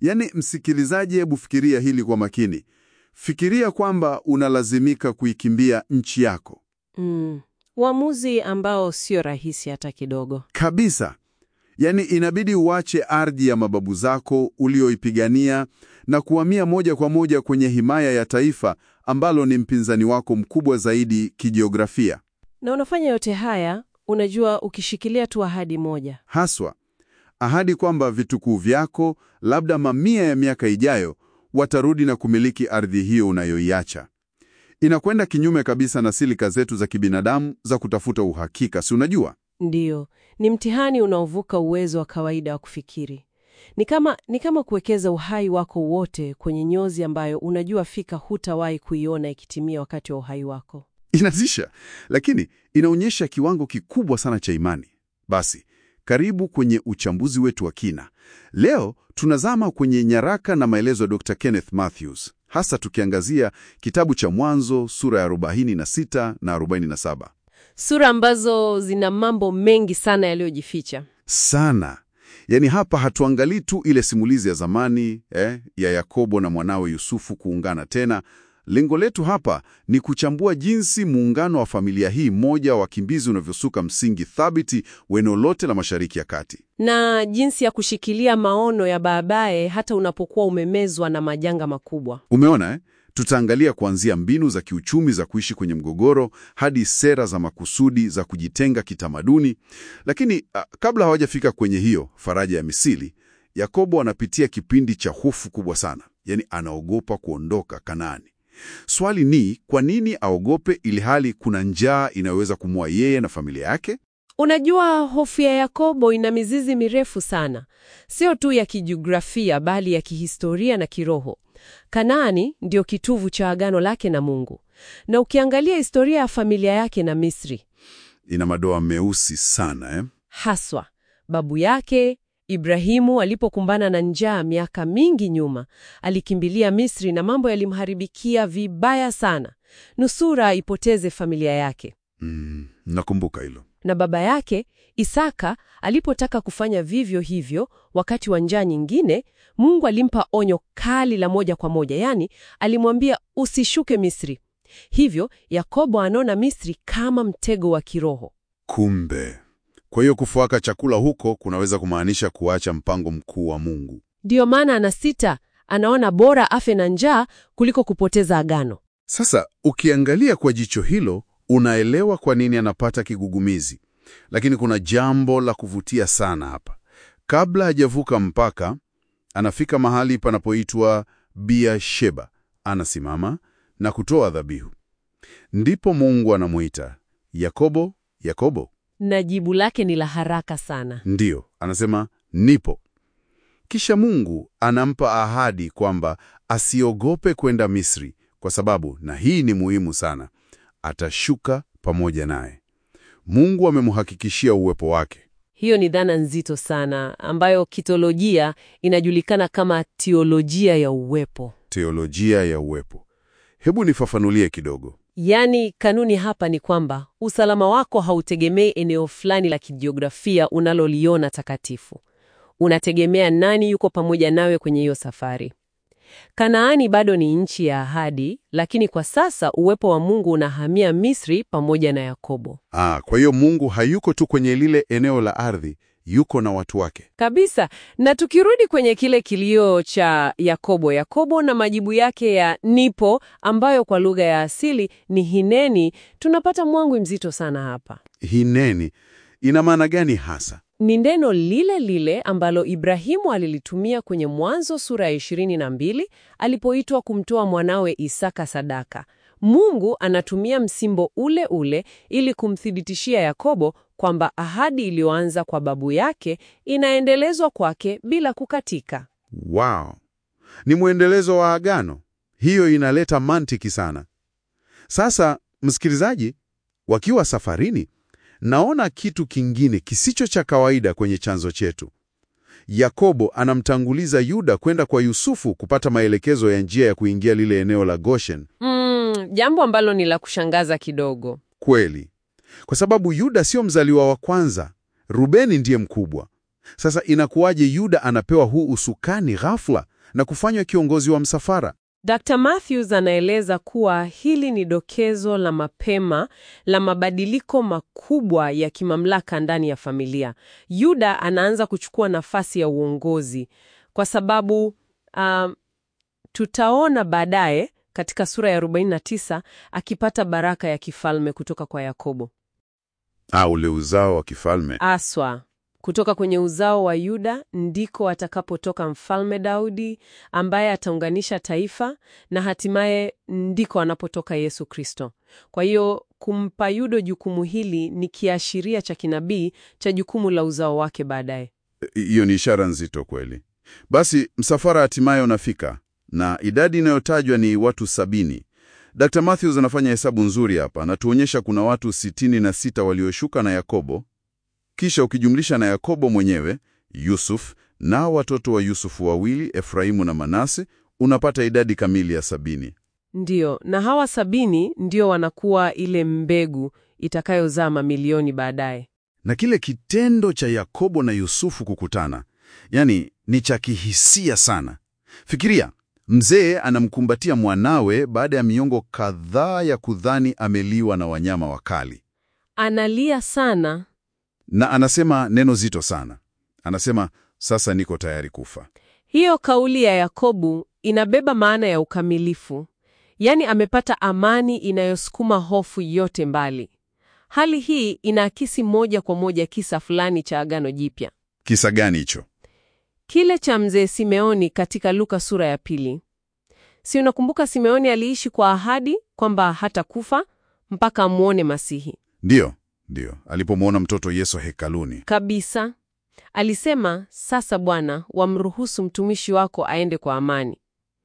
Yaani, msikilizaji, hebu fikiria hili kwa makini. Fikiria kwamba unalazimika kuikimbia nchi yako Mm. Uamuzi ambao sio rahisi hata kidogo. kabisa. Yaani, inabidi uache ardhi ya mababu zako ulioipigania na kuhamia moja kwa moja kwenye himaya ya taifa ambalo ni mpinzani wako mkubwa zaidi kijiografia. Na unafanya yote haya, unajua, ukishikilia tu ahadi moja. Haswa ahadi kwamba vitukuu vyako labda mamia ya miaka ijayo watarudi na kumiliki ardhi hiyo unayoiacha. Inakwenda kinyume kabisa na silika zetu za kibinadamu za kutafuta uhakika, si unajua? Ndiyo, ni mtihani unaovuka uwezo wa kawaida wa kufikiri. Ni kama, ni kama kuwekeza uhai wako wote kwenye nyozi ambayo unajua fika hutawahi kuiona ikitimia wakati wa uhai wako. Inatisha, lakini inaonyesha kiwango kikubwa sana cha imani. Basi, karibu kwenye uchambuzi wetu wa kina. Leo tunazama kwenye nyaraka na maelezo ya Dr. Kenneth Mathews, hasa tukiangazia kitabu cha Mwanzo sura ya 46 na 47. Sura ambazo zina mambo mengi sana yaliyojificha. Sana. Yaani hapa hatuangalii tu ile simulizi ya zamani eh, ya Yakobo na mwanawe Yusufu kuungana tena. Lengo letu hapa ni kuchambua jinsi muungano wa familia hii moja wa wakimbizi unavyosuka msingi thabiti wa eneo lote la Mashariki ya Kati. na jinsi ya kushikilia maono ya baadaye hata unapokuwa umemezwa na majanga makubwa. Umeona eh? Tutaangalia kuanzia mbinu za kiuchumi za kuishi kwenye mgogoro hadi sera za makusudi za kujitenga kitamaduni. Lakini ah, kabla hawajafika kwenye hiyo faraja ya misili, Yakobo anapitia kipindi cha hofu kubwa sana, yaani anaogopa kuondoka Kanaani. Swali ni kwa nini aogope ili hali kuna njaa inayoweza kumua yeye na familia yake? Unajua, hofu ya Yakobo ina mizizi mirefu sana, sio tu ya kijiografia, bali ya kihistoria na kiroho. Kanaani ndio kitovu cha agano lake na Mungu, na ukiangalia historia ya familia yake na Misri Ina madoa meusi sana eh? haswa babu yake Ibrahimu alipokumbana na njaa miaka mingi nyuma, alikimbilia Misri na mambo yalimharibikia vibaya sana, nusura aipoteze familia yake. Mm, nakumbuka hilo. Na baba yake Isaka alipotaka kufanya vivyo hivyo wakati wa njaa nyingine, Mungu alimpa onyo kali la moja kwa moja, yaani alimwambia usishuke Misri. Hivyo Yakobo anaona Misri kama mtego wa kiroho. Kumbe, kwa hiyo kufuaka chakula huko kunaweza kumaanisha kuacha mpango mkuu wa Mungu. Ndiyo maana anasita, anaona bora afe na njaa kuliko kupoteza agano. Sasa ukiangalia kwa jicho hilo, unaelewa kwa nini anapata kigugumizi. Lakini kuna jambo la kuvutia sana hapa. Kabla hajavuka mpaka, anafika mahali panapoitwa Beer-sheba. Anasimama na kutoa dhabihu. Ndipo Mungu anamuita Yakobo, Yakobo. Na jibu lake ni la haraka sana. Ndiyo, anasema nipo. Kisha Mungu anampa ahadi kwamba asiogope kwenda Misri, kwa sababu, na hii ni muhimu sana, atashuka pamoja naye. Mungu amemhakikishia uwepo wake. Hiyo ni dhana nzito sana ambayo kitolojia inajulikana kama teolojia ya uwepo. Teolojia ya uwepo. Hebu nifafanulie kidogo. Yaani, kanuni hapa ni kwamba usalama wako hautegemei eneo fulani la kijiografia unaloliona takatifu. Unategemea nani yuko pamoja nawe kwenye hiyo safari. Kanaani bado ni nchi ya ahadi, lakini kwa sasa uwepo wa Mungu unahamia Misri pamoja na Yakobo. Ah, kwa hiyo Mungu hayuko tu kwenye lile eneo la ardhi, yuko na watu wake. Kabisa. Na tukirudi kwenye kile kilio cha Yakobo, Yakobo na majibu yake ya nipo, ambayo kwa lugha ya asili ni hineni, tunapata mwangwi mzito sana hapa. Hineni ina maana gani hasa? Ni neno lile lile ambalo Ibrahimu alilitumia kwenye Mwanzo sura ya 22 alipoitwa kumtoa mwanawe Isaka sadaka. Mungu anatumia msimbo ule ule ili kumthibitishia Yakobo kwamba ahadi iliyoanza kwa babu yake inaendelezwa kwake bila kukatika. Wow, ni mwendelezo wa agano. Hiyo inaleta mantiki sana. Sasa msikilizaji, wakiwa safarini, naona kitu kingine kisicho cha kawaida kwenye chanzo chetu. Yakobo anamtanguliza Yuda kwenda kwa Yusufu kupata maelekezo ya njia ya kuingia lile eneo la Goshen. Mm, jambo ambalo ni la kushangaza kidogo. Kweli, kwa sababu Yuda sio mzaliwa wa kwanza. Rubeni ndiye mkubwa. Sasa inakuwaje Yuda anapewa huu usukani ghafla na kufanywa kiongozi wa msafara. Dr. Matthews anaeleza kuwa hili ni dokezo la mapema la mabadiliko makubwa ya kimamlaka ndani ya familia. Yuda anaanza kuchukua nafasi ya uongozi kwa sababu um, tutaona baadaye katika sura ya 49 akipata baraka ya kifalme kutoka kwa Yakobo. Ah, ule uzao wa kifalme. Aswa kutoka kwenye uzao wa Yuda ndiko atakapotoka mfalme Daudi ambaye ataunganisha taifa na hatimaye ndiko anapotoka Yesu Kristo. Kwa hiyo kumpa Yuda jukumu hili ni kiashiria cha kinabii cha jukumu la uzao wake baadaye. Hiyo ni ishara nzito kweli. Basi msafara hatimaye unafika na idadi inayotajwa ni watu sabini. Dr. Matthews anafanya hesabu nzuri hapa, anatuonyesha kuna watu sitini na sita walioshuka na Yakobo, kisha ukijumlisha na Yakobo mwenyewe, Yusuf na watoto wa Yusufu wawili, Efraimu na Manase, unapata idadi kamili ya sabini. Ndiyo, na hawa sabini ndio wanakuwa ile mbegu itakayozaa mamilioni baadaye. Na kile kitendo cha Yakobo na Yusufu kukutana, yani ni cha kihisia sana. Fikiria, mzee anamkumbatia mwanawe baada ya miongo kadhaa ya kudhani ameliwa na wanyama wakali, Analia sana. na anasema neno zito sana. Anasema, sasa niko tayari kufa. Hiyo kauli ya Yakobo inabeba maana ya ukamilifu, yaani amepata amani inayosukuma hofu yote mbali. Hali hii inaakisi moja kwa moja kisa fulani cha Agano Jipya, Kisa gani hicho? kile cha mzee Simeoni katika Luka sura ya pili. Si unakumbuka Simeoni aliishi kwa ahadi kwamba hatakufa mpaka amwone Masihi? Ndiyo, ndiyo, alipomwona mtoto Yesu hekaluni. Kabisa. Alisema, sasa Bwana, wamruhusu mtumishi wako aende kwa amani.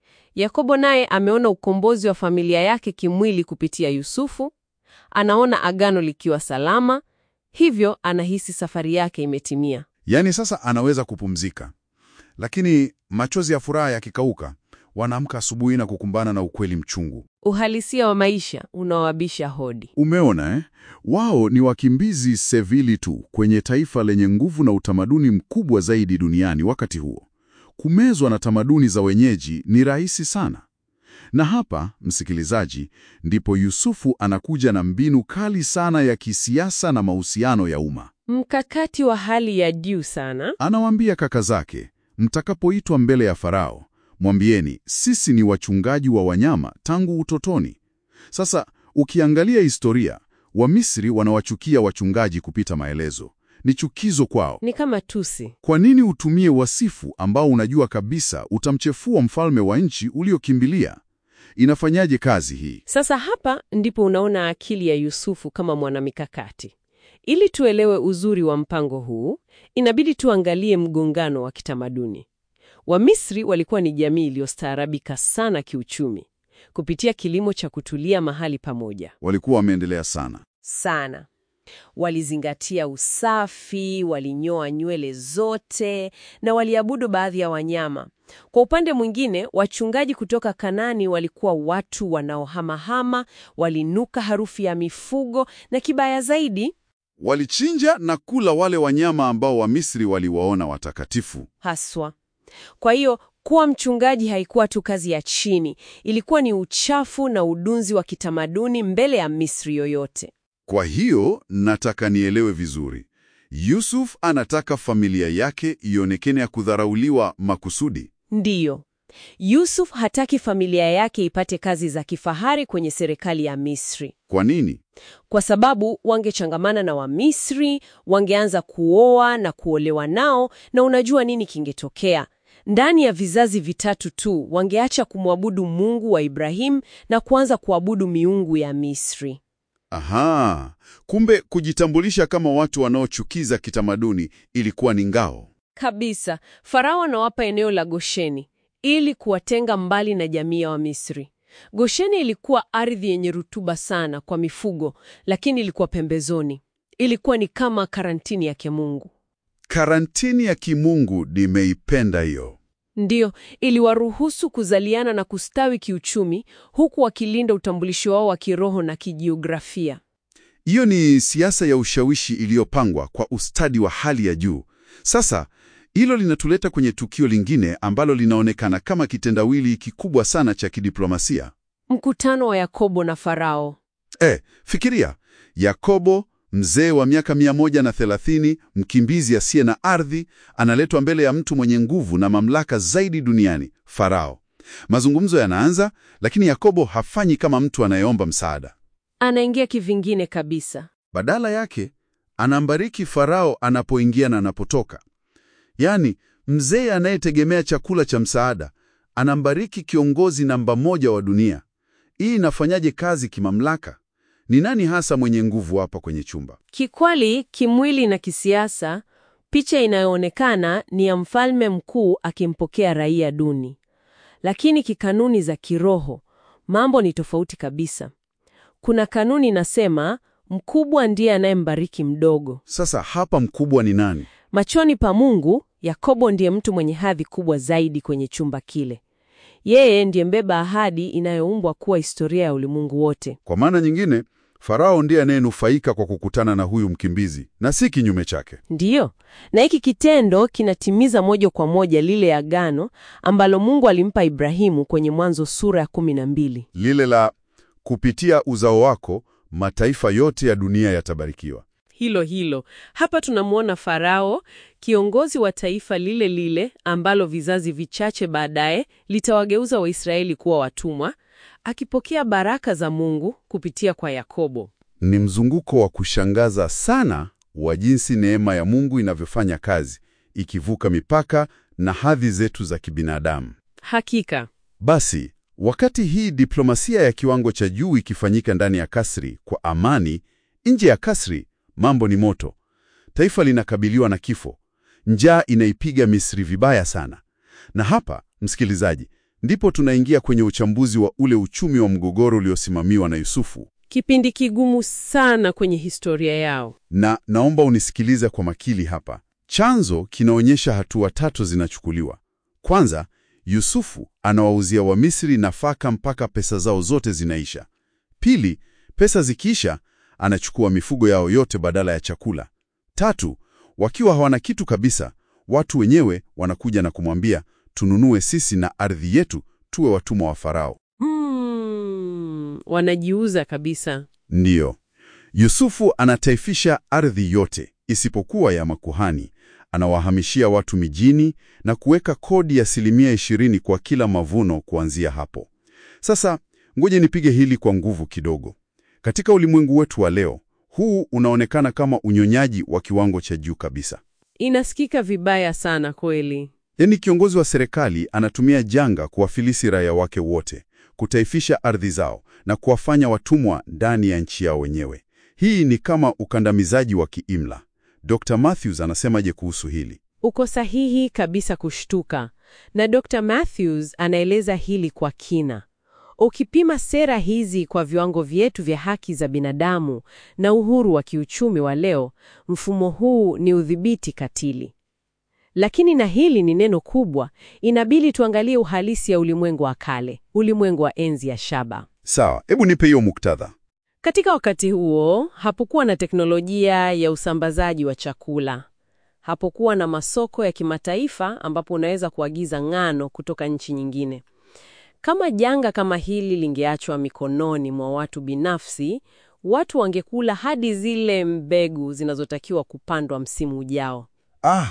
Yakobo naye ameona ukombozi wa familia yake kimwili kupitia Yusufu, anaona agano likiwa salama, hivyo anahisi safari yake imetimia. Yaani sasa anaweza kupumzika, lakini machozi ya furaha yakikauka, wanaamka asubuhi na kukumbana na ukweli mchungu. Uhalisia wa maisha unaowabisha hodi. Umeona eh? Wao ni wakimbizi Sevili tu kwenye taifa lenye nguvu na utamaduni mkubwa zaidi duniani wakati huo. Kumezwa na tamaduni za wenyeji ni rahisi sana. Na hapa, msikilizaji, ndipo Yusufu anakuja na mbinu kali sana ya kisiasa na mahusiano ya umma. Mkakati wa hali ya juu sana. Anawaambia kaka zake, mtakapoitwa mbele ya Farao, mwambieni sisi ni wachungaji wa wanyama tangu utotoni. Sasa ukiangalia historia, Wamisri wanawachukia wachungaji kupita maelezo. Ni chukizo kwao. Ni kama tusi. Kwa nini utumie wasifu ambao unajua kabisa utamchefua mfalme wa nchi uliokimbilia? Inafanyaje kazi hii? Sasa hapa ndipo unaona akili ya Yusufu kama mwanamikakati. Ili tuelewe uzuri wa mpango huu, inabidi tuangalie mgongano wa kitamaduni. Wamisri walikuwa ni jamii iliyostaarabika sana kiuchumi kupitia kilimo cha kutulia mahali pamoja Walikuwa wameendelea sana. sana. Walizingatia usafi, walinyoa nywele zote na waliabudu baadhi ya wanyama. Kwa upande mwingine, wachungaji kutoka Kanani walikuwa watu wanaohamahama, walinuka harufu ya mifugo na kibaya zaidi Walichinja na kula wale wanyama ambao Wamisri waliwaona watakatifu. haswa. Kwa hiyo kuwa mchungaji haikuwa tu kazi ya chini, ilikuwa ni uchafu na udunzi wa kitamaduni mbele ya Misri yoyote. Kwa hiyo nataka nielewe vizuri. Yusuf anataka familia yake ionekane ya kudharauliwa makusudi. Ndiyo, Yusuf hataki familia yake ipate kazi za kifahari kwenye serikali ya Misri, Kwa nini? kwa sababu wangechangamana na Wamisri, wangeanza kuoa na kuolewa nao, na unajua nini kingetokea? Ndani ya vizazi vitatu tu wangeacha kumwabudu Mungu wa Ibrahim na kuanza kuabudu miungu ya Misri. Aha, kumbe kujitambulisha kama watu wanaochukiza kitamaduni ilikuwa ni ngao. Kabisa, Farao anawapa eneo la Gosheni ili kuwatenga mbali na jamii ya Wamisri. Gosheni ilikuwa ardhi yenye rutuba sana kwa mifugo, lakini ilikuwa pembezoni. Ilikuwa ni kama karantini ya kimungu. Karantini ya kimungu nimeipenda hiyo. Ndiyo, iliwaruhusu kuzaliana na kustawi kiuchumi, huku wakilinda utambulisho wao wa kiroho na kijiografia. Hiyo ni siasa ya ushawishi iliyopangwa kwa ustadi wa hali ya juu. Sasa Hilo linatuleta kwenye tukio lingine ambalo linaonekana kama kitendawili kikubwa sana cha kidiplomasia. Mkutano wa Yakobo na Farao. E, fikiria Yakobo mzee wa miaka 130, mkimbizi asiye na ardhi, analetwa mbele ya mtu mwenye nguvu na mamlaka zaidi duniani, Farao. Mazungumzo yanaanza, lakini Yakobo hafanyi kama mtu anayeomba msaada. Anaingia kivingine kabisa. Badala yake anambariki Farao anapoingia na anapotoka. Yaani, mzee anayetegemea chakula cha msaada anambariki kiongozi namba moja wa dunia. Hii inafanyaje kazi kimamlaka? Ni nani hasa mwenye nguvu hapa kwenye chumba? Kikweli, kimwili na kisiasa, picha inayoonekana ni ya mfalme mkuu akimpokea raia duni. Lakini kikanuni za kiroho, mambo ni tofauti kabisa. Kuna kanuni inasema mkubwa ndiye anayembariki mdogo. Sasa hapa mkubwa ni nani? Machoni pa Mungu, Yakobo ndiye mtu mwenye hadhi kubwa zaidi kwenye chumba kile. Yeye ndiye mbeba ahadi inayoumbwa kuwa historia ya ulimwengu wote. Kwa maana nyingine, Farao ndiye anayenufaika kwa kukutana na huyu mkimbizi na si kinyume chake. Ndiyo, na hiki kitendo kinatimiza moja kwa moja lile agano ambalo Mungu alimpa Ibrahimu kwenye Mwanzo sura ya kumi na mbili. Lile la kupitia uzao wako mataifa yote ya dunia yatabarikiwa. Hilo hilo. Hapa tunamwona Farao, kiongozi wa taifa lile lile ambalo vizazi vichache baadaye litawageuza Waisraeli kuwa watumwa, akipokea baraka za Mungu kupitia kwa Yakobo. Ni mzunguko wa kushangaza sana wa jinsi neema ya Mungu inavyofanya kazi, ikivuka mipaka na hadhi zetu za kibinadamu. Hakika. Basi, wakati hii diplomasia ya kiwango cha juu ikifanyika ndani ya kasri kwa amani, nje ya kasri mambo ni moto. Taifa linakabiliwa na kifo. Njaa inaipiga Misri vibaya sana. Na hapa, msikilizaji, ndipo tunaingia kwenye uchambuzi wa ule uchumi wa mgogoro uliosimamiwa na Yusufu. Kipindi kigumu sana kwenye historia yao. Na naomba unisikilize kwa makini hapa. Chanzo kinaonyesha hatua tatu zinachukuliwa. Kwanza, Yusufu anawauzia Wamisri nafaka mpaka pesa zao zote zinaisha. Pili, pesa zikiisha, anachukua mifugo yao yote badala ya chakula. Tatu, wakiwa hawana kitu kabisa, watu wenyewe wanakuja na kumwambia, tununue sisi na ardhi yetu tuwe watumwa wa Farao. Hmm, wanajiuza kabisa. Ndiyo, Yusufu anataifisha ardhi yote isipokuwa ya makuhani. Anawahamishia watu mijini na kuweka kodi ya asilimia ishirini kwa kila mavuno kuanzia hapo. Sasa ngoje nipige hili kwa nguvu kidogo. Katika ulimwengu wetu wa leo, huu unaonekana kama unyonyaji wa kiwango cha juu kabisa. Inasikika vibaya sana kweli. Yaani kiongozi wa serikali anatumia janga kuwafilisi raia wake wote, kutaifisha ardhi zao na kuwafanya watumwa ndani ya nchi yao wenyewe. Hii ni kama ukandamizaji wa kiimla. Dr. Matthews anasemaje kuhusu hili? Uko sahihi kabisa kushtuka. Na Dr. Matthews anaeleza hili kwa kina. Ukipima sera hizi kwa viwango vyetu vya haki za binadamu na uhuru wa kiuchumi wa leo, mfumo huu ni udhibiti katili. Lakini na hili ni neno kubwa, inabidi tuangalie uhalisi ya ulimwengu wa kale, ulimwengu wa enzi ya shaba. Sawa, hebu nipe hiyo muktadha. Katika wakati huo, hapokuwa na teknolojia ya usambazaji wa chakula. Hapokuwa na masoko ya kimataifa ambapo unaweza kuagiza ngano kutoka nchi nyingine. Kama janga kama hili lingeachwa mikononi mwa watu binafsi, watu wangekula hadi zile mbegu zinazotakiwa kupandwa msimu ujao. Ah,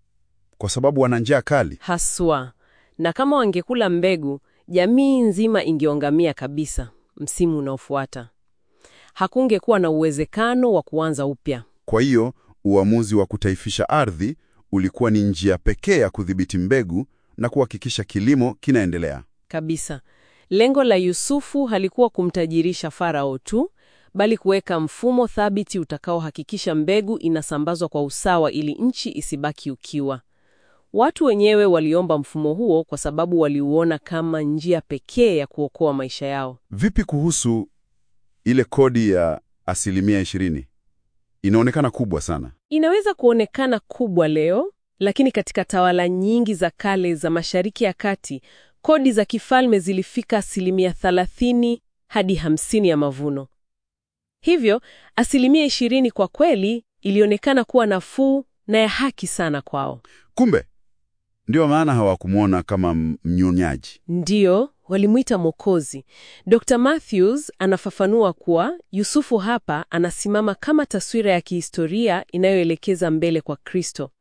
kwa sababu wana njaa kali. Haswa. Na kama wangekula mbegu, jamii nzima ingeongamia kabisa msimu unaofuata. Hakungekuwa na uwezekano wa kuanza upya. Kwa hiyo uamuzi wa kutaifisha ardhi ulikuwa ni njia pekee ya kudhibiti mbegu na kuhakikisha kilimo kinaendelea. Kabisa. Lengo la Yusufu halikuwa kumtajirisha Farao tu, bali kuweka mfumo thabiti utakaohakikisha mbegu inasambazwa kwa usawa ili nchi isibaki ukiwa. Watu wenyewe waliomba mfumo huo kwa sababu waliuona kama njia pekee ya kuokoa maisha yao. Vipi kuhusu ile kodi ya asilimia ishirini? Inaonekana kubwa sana. Inaweza kuonekana kubwa leo, lakini katika tawala nyingi za kale za Mashariki ya Kati, kodi za kifalme zilifika asilimia 30 hadi 50 ya mavuno. Hivyo, asilimia 20 kwa kweli ilionekana kuwa nafuu na ya haki sana kwao. Kumbe ndio maana hawakumwona kama mnyonyaji. Ndiyo, walimwita Mwokozi. Dr. Matthews anafafanua kuwa Yusufu hapa anasimama kama taswira ya kihistoria inayoelekeza mbele kwa Kristo.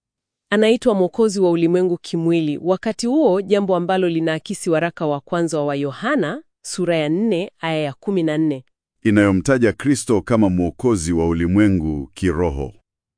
Anaitwa Mwokozi wa ulimwengu kimwili, wakati huo jambo ambalo linaakisi waraka wa kwanza wa Yohana sura ya 4 aya ya 14. Inayomtaja Kristo kama mwokozi wa ulimwengu kiroho.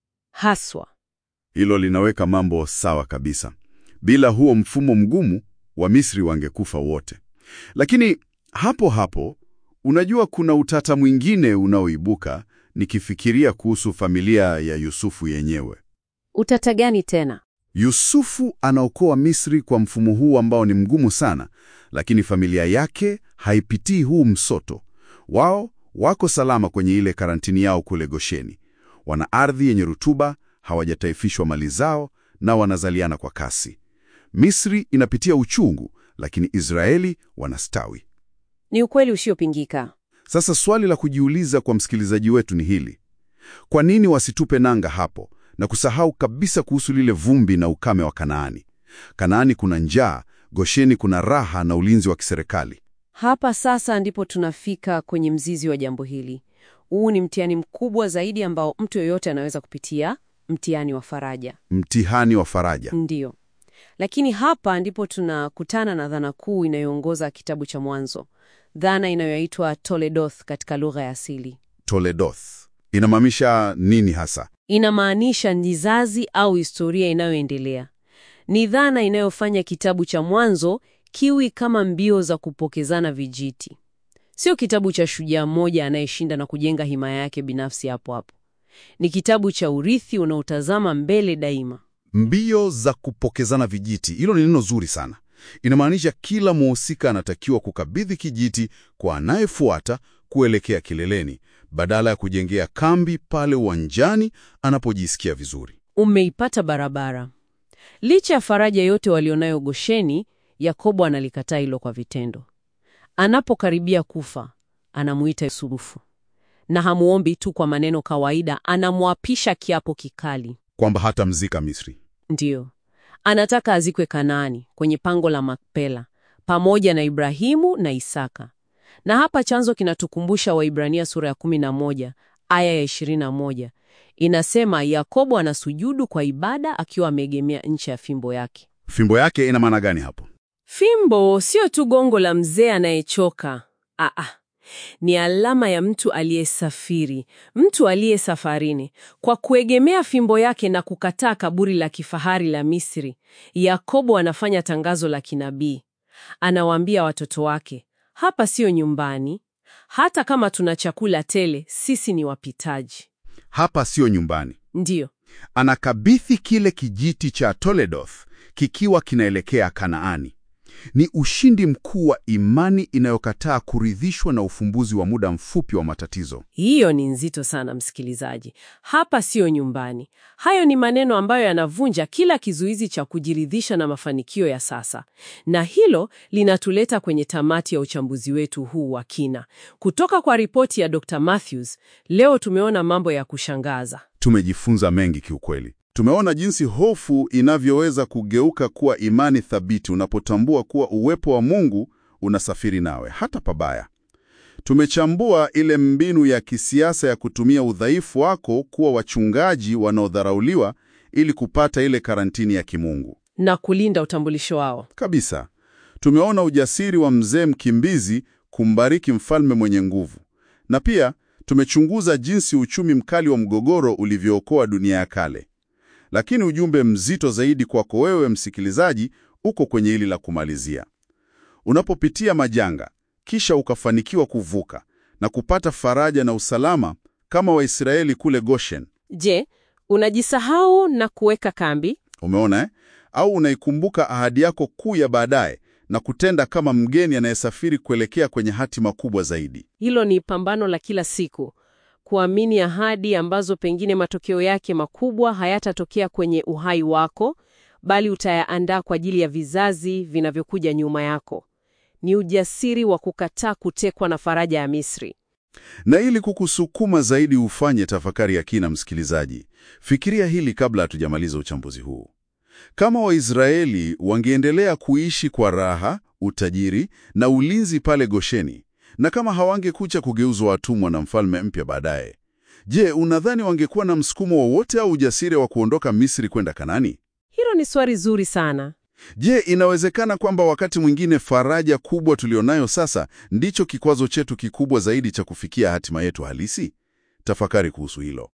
Haswa. Hilo linaweka mambo sawa kabisa. Bila huo mfumo mgumu, Wamisri wangekufa wote. Lakini hapo hapo, unajua kuna utata mwingine unaoibuka nikifikiria kuhusu familia ya Yusufu yenyewe. Utata gani tena? Yusufu anaokoa Misri kwa mfumo huu ambao ni mgumu sana, lakini familia yake haipitii huu msoto. Wao wako salama kwenye ile karantini yao kule Gosheni. Wana ardhi yenye rutuba, hawajataifishwa mali zao na wanazaliana kwa kasi. Misri inapitia uchungu, lakini Israeli wanastawi. Ni ukweli usiopingika. Sasa swali la kujiuliza kwa msikilizaji wetu ni hili: kwa nini wasitupe nanga hapo na kusahau kabisa kuhusu lile vumbi na ukame wa Kanaani? Kanaani kuna njaa, Gosheni kuna raha na ulinzi wa kiserikali. Hapa sasa ndipo tunafika kwenye mzizi wa jambo hili. Huu ni mtihani mkubwa zaidi ambao mtu yeyote anaweza kupitia, mtihani wa faraja. Mtihani wa faraja. Ndiyo. Lakini hapa ndipo tunakutana na dhana kuu inayoongoza kitabu cha Mwanzo, dhana inayoitwa Toledoth katika lugha ya asili. Toledoth inamaanisha nini hasa? Inamaanisha nizazi au historia inayoendelea. Ni dhana inayofanya kitabu cha Mwanzo kiwi kama mbio za kupokezana vijiti. Sio kitabu cha shujaa mmoja anayeshinda na kujenga himaya yake binafsi hapo hapo. Ni kitabu cha urithi unaotazama mbele daima. Mbio za kupokezana vijiti, hilo ni neno zuri sana. Inamaanisha kila mhusika anatakiwa kukabidhi kijiti kwa anayefuata kuelekea kileleni, badala ya kujengea kambi pale uwanjani anapojisikia vizuri. Umeipata barabara. Licha ya faraja yote walionayo Gosheni, Yakobo analikataa hilo kwa vitendo. Anapokaribia kufa, anamuita Yusufu, na hamuombi tu kwa maneno kawaida, anamwapisha kiapo kikali. Kwamba hata mzika Misri. Ndiyo, anataka azikwe Kanaani kwenye pango la Makpela pamoja na Ibrahimu na Isaka. Na hapa chanzo kinatukumbusha Waibrania sura ya 11 aya ya 21, inasema Yakobo anasujudu kwa ibada akiwa ameegemea ncha ya fimbo yake. Fimbo yake ina maana gani hapo? Fimbo sio tu gongo la mzee anayechoka. Aa, ni alama ya mtu aliyesafiri, mtu aliye safarini. Kwa kuegemea fimbo yake na kukataa kaburi la kifahari la Misri, Yakobo anafanya tangazo la kinabii. Anawaambia watoto wake, hapa siyo nyumbani. Hata kama tuna chakula tele, sisi ni wapitaji. Hapa siyo nyumbani. Ndiyo, Anakabidhi kile kijiti cha Toledoth kikiwa kinaelekea Kanaani. Ni ushindi mkuu wa imani inayokataa kuridhishwa na ufumbuzi wa muda mfupi wa matatizo. hiyo ni nzito sana, msikilizaji. Hapa siyo nyumbani. Hayo ni maneno ambayo yanavunja kila kizuizi cha kujiridhisha na mafanikio ya sasa, na hilo linatuleta kwenye tamati ya uchambuzi wetu huu wa kina. Kutoka kwa ripoti ya Dr. Matthews, leo tumeona mambo ya kushangaza. Tumejifunza mengi kiukweli. Tumeona jinsi hofu inavyoweza kugeuka kuwa imani thabiti unapotambua kuwa uwepo wa Mungu unasafiri nawe hata pabaya. Tumechambua ile mbinu ya kisiasa ya kutumia udhaifu wako kuwa wachungaji wanaodharauliwa ili kupata ile karantini ya kimungu. na kulinda utambulisho wao. Kabisa. Tumeona ujasiri wa mzee mkimbizi kumbariki mfalme mwenye nguvu, na pia tumechunguza jinsi uchumi mkali wa mgogoro ulivyookoa dunia ya kale. Lakini ujumbe mzito zaidi kwako wewe msikilizaji uko kwenye hili la kumalizia. Unapopitia majanga kisha ukafanikiwa kuvuka na kupata faraja na usalama kama Waisraeli kule Goshen, Je, unajisahau na kuweka kambi? umeona eh? Au unaikumbuka ahadi yako kuu ya baadaye na kutenda kama mgeni anayesafiri kuelekea kwenye hatima kubwa zaidi. Hilo ni pambano la kila siku, kuamini ahadi ambazo pengine matokeo yake makubwa hayatatokea kwenye uhai wako, bali utayaandaa kwa ajili ya vizazi vinavyokuja nyuma yako. Ni ujasiri wa kukataa kutekwa na faraja ya Misri. Na ili kukusukuma zaidi ufanye tafakari ya kina, msikilizaji, fikiria hili kabla hatujamaliza uchambuzi huu. Kama Waisraeli wangeendelea kuishi kwa raha, utajiri na ulinzi pale Gosheni, na kama hawangekucha kugeuzwa watumwa na mfalme mpya baadaye, je, unadhani wangekuwa na msukumo wowote au ujasiri wa kuondoka Misri kwenda Kanani? Hilo ni swali zuri sana. Je, inawezekana kwamba wakati mwingine faraja kubwa tulionayo sasa ndicho kikwazo chetu kikubwa zaidi cha kufikia hatima yetu halisi? Tafakari kuhusu hilo.